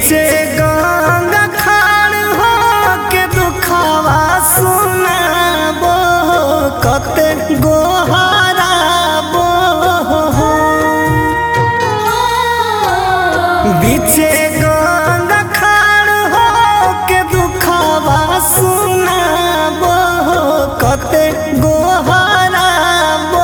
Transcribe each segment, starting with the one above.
बीचे गंगा खाड़ हो के दुखावा सुनाबो कते गोहराबो बीचे गंगा खाड़ हो के दुखावा सुनाबो कते गोहराबो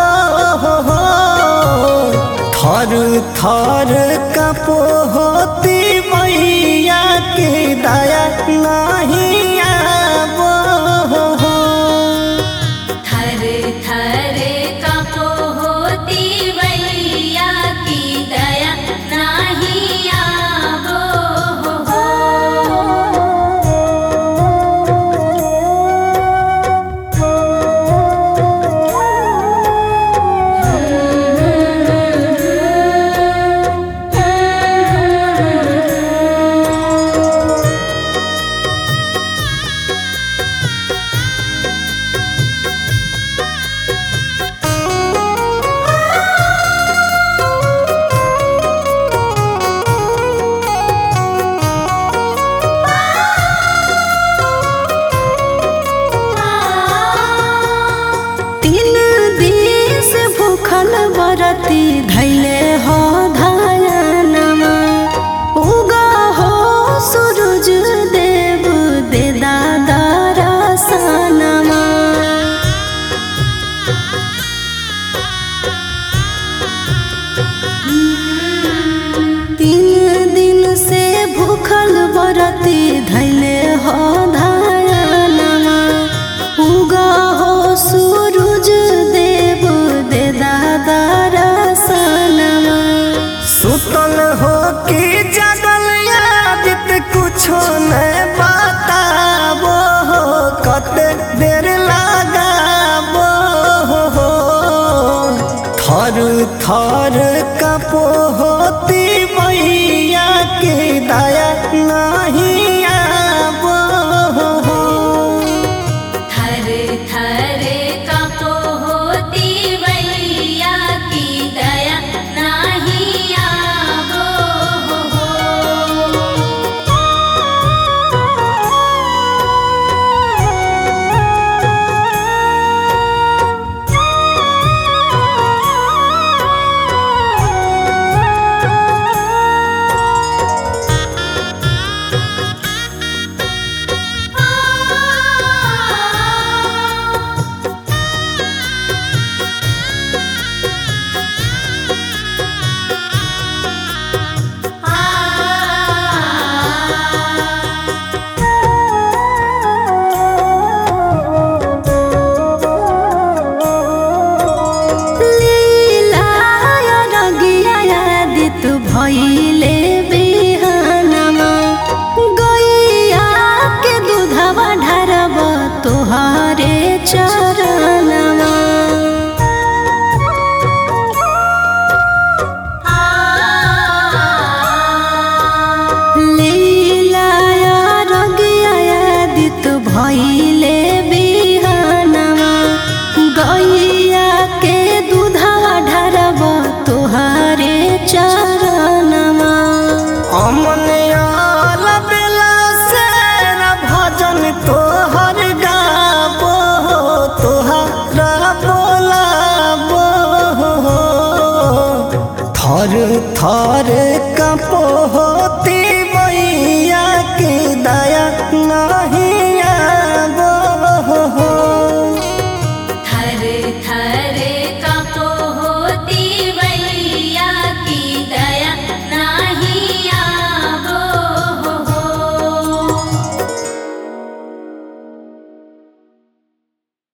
थर थर कपोती मैया के दया नहीं आबो थर थर कपो होती वैया की दया नाही आबो हो तीन दिस भूखल बरती धैले हो धायनमा उगा हो सूरज देव दे दादा रसनमा तीन दिन से भूखल बरती धैले हो धायनमा उगा हो सूरज देव दे दादा रसनमा सुतल हो कि जगल यादित कुछो न बताबो कते देर लगाबो थर थर कपोती मैया के दया नहीं आबो थर थर कपो होती वैया की दया नाही आबो हो लीलाय रगिया यादित भइले बिहानमा गैया के दूधवा ढारब तोहरे चरणमा लीलाय रगिया यादित भइले बिहानमा गैया के दूधवा ढारब तोहरे चरणमा अमन आल बेला से न भजन तोहर गाबो तोहरा बोलाबो थर थर कपोती